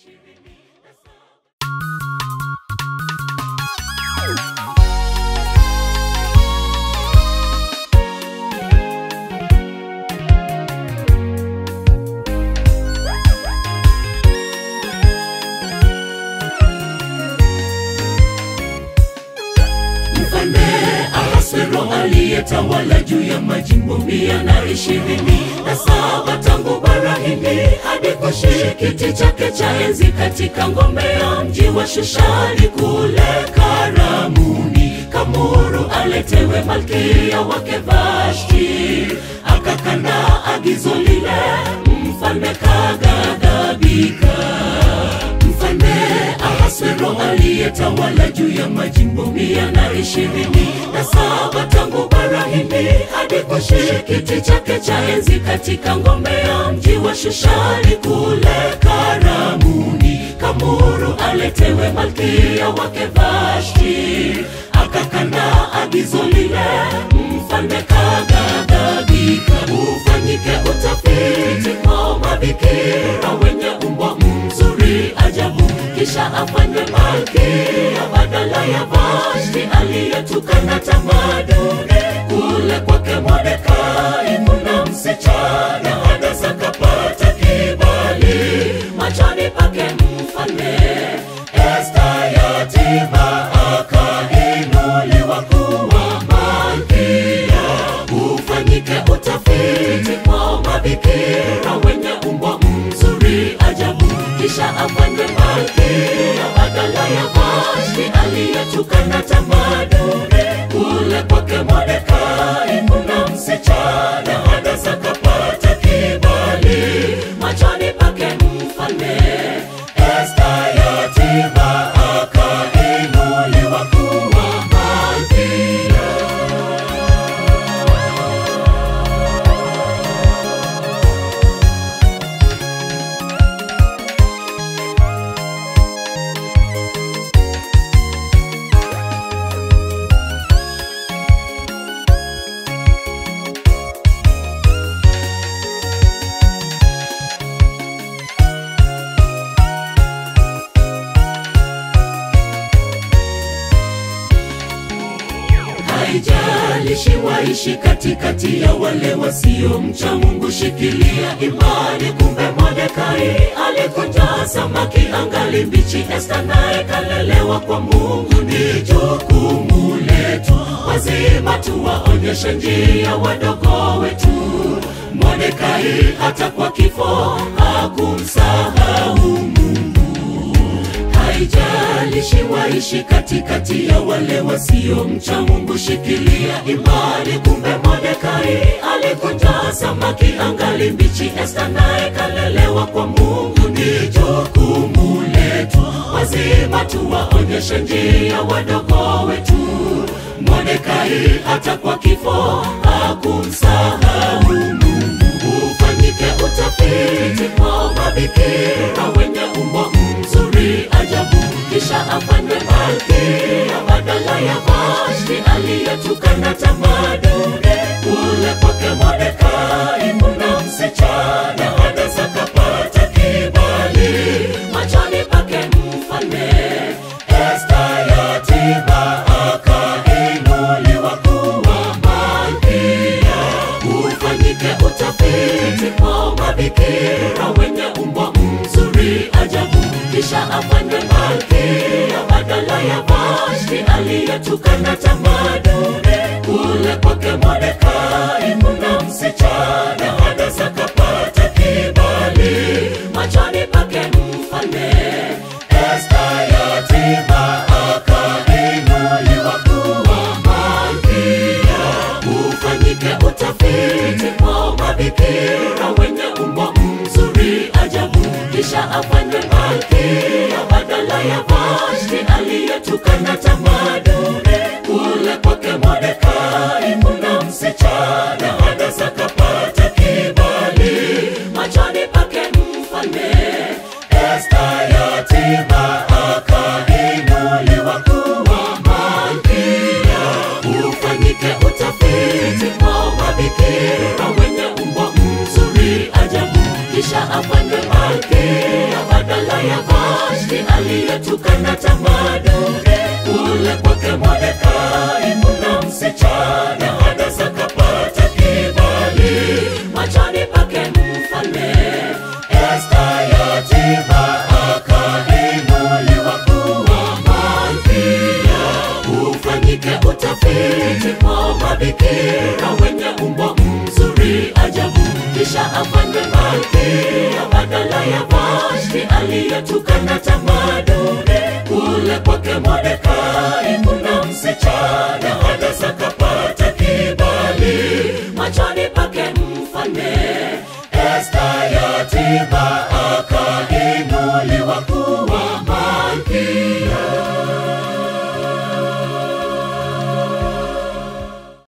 ishirini na saba. Mfalme Ahasuero aliyetawala juu ya majimbo mia na ishirini na saba tangu bara Hindi hadi kushika kiti chake cha enzi katika ngome ya mji wa Shushani kule Karamuni. Kamuru aletewe malkia wake Vashti, akakana agizo lile, mfalme kaghadhabika. Mfalme Ahasuero aliyetawala juu ya majimbo mia na ishirini na saba tangu bara Hindi hadi kushika kiti chake cha enzi katika ngome ya mji wa Shushani kule Karamuni. Kamuru aletewe malkia wake Vashti, akakana agizo lile, mfalme kaghadhabika. Ufanyike utafiti kwa mabikira wenye umbo mzuri ajabu, kisha afanywe malkia badala ya Vashti aliyetukana tamaduni. Kule kwake Mordekai kuna msichana Hadasa kapata kibali machoni pake mfalme. Esta yatima akainuliwa kuwa malkia. Ufanyike utafiti kwa mabikira wenye umbo mzuri ajabu, kisha afanywe malkia badala ya Vashti aliyetukana tamaduni. Kule kwake Mordekai kuna msichana Hadasa kapata kibali machoni pake mfalme. Esta yatima akainuliwa kuwa malkia. Haijalishi waishi katikati ya wale wasiomcha Mungu, shikilia imani. Kumbe Mordekai alikunja samaki angali mbichi, Esta naye kalelewa kwa Mungu. Ni jukumu letu wazima tuwaonyeshe njia wadogo wetu. Mordekai hata kwa kifo hakumsahau Mungu. Haijalishi waishi katikati ya wale wasiomcha Mungu, shikilia imani. Kumbe Mordekai alikunja samaki angali mbichi, Esta naye kalelewa kwa Mungu. Ni jukumu letu wazima tuwaonyeshe njia wadogo wetu. Mordekai hata kwa kifo hakumsahau Mungu. Ufanyike utafiti kwa mabikira wenye umbo mzuri ajabu, kisha afanywe malkia badala ya Vashti aliyetukana tamaduni. Kule kwake Mordekai kuna msichana Hadasa kapata kibali machoni pake mfalme. Esta yatima akainuliwa kuwa malkia. Ufanyike utafiti kwa mabikira wenye umbo mzuri ajabu, kisha afanywe malkia badala ya Vashti aliyetukana tamaduni. Kule kwake Mordekai kuna msichana Hadasa kapata kibali machoni pake mfalme. Esta yatima akainuliwa kuwa malkia. Ufanyike utafiti kwa mabikira wenye umbo mzuri ajabu, kisha afanywe malkia badala ya Vashti aliyetukana tamaduni. Kule kwake Mordekai kuna msichana Hadasa kapata kibali machoni pake mfalme. Esta yatima akainuliwa kuwa malkia. Ufanyike utafiti kwa mabikira wenye umbo mzuri ajabu, kisha afanywe malkia badala ya Vashti aliyetukana tamaduni. Kule kwake Mordekai kuna msichana Hadasa kapata kibali machoni pake mfalme. Esta yatima akainuliwa kuwa malkia. Ufanyike utafiti kwa mabikira wenye umbo mzuri ajabu, kisha afanywe malkia badala ya Vashti aliyetukana tamaduni. Kule kwake Mordekai kuna msichana Hadasa kapata kibali machoni pake mfalme. Esta yatima akainuliwa kuwa